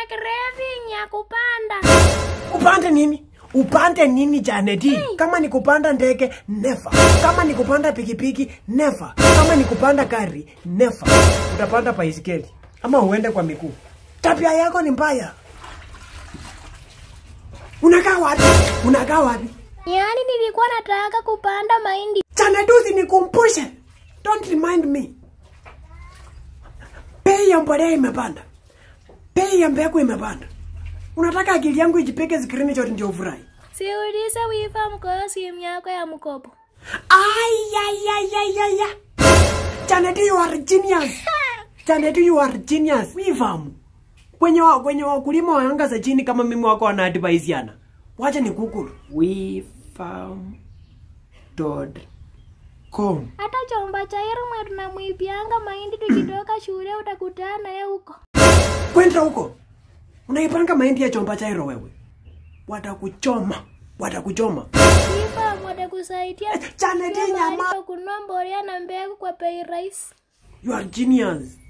craving ya kupanda. Upande nini? Upande nini Janeti? Kama ni kupanda ndege, never. Kama ni kupanda pikipiki, never. Kama ni kupanda gari, never. Utapanda baisikeli ama uende kwa miguu. Tabia yako ni mbaya. Unakaa wapi? Unakaa wapi? Yaani nilikuwa nataka kupanda mahindi. Janeti usinikumbushe. Don't remind me. Bei ya mbolea imepanda. Bei ya mbegu imepanda. Unataka akili yangu ijipige screenshot ndio ufurahi? Siulize wifa mkoyo simu yako ya mkopo. Ay, ay, ay, ay, ay, ay. Janet, you are genius. Janet, you are genius. Wifamu. Kwenye wa, kwenye wakulima wa anga za chini kama mimi wako wana advisiana. Wacha ni Google. Wifam.com. Hata chomba cha Irma tunamwibianga mahindi tukitoka shule utakutana naye huko. Kwenda huko. Unaipanga mahindi ya chomba chairo wewe. Watakuchoma. Watakuchoma. Wifa watakusaidia Janet, Pia mahali nyama. pa kununua mbolea na mbegu kwa bei rahisi. You are genius.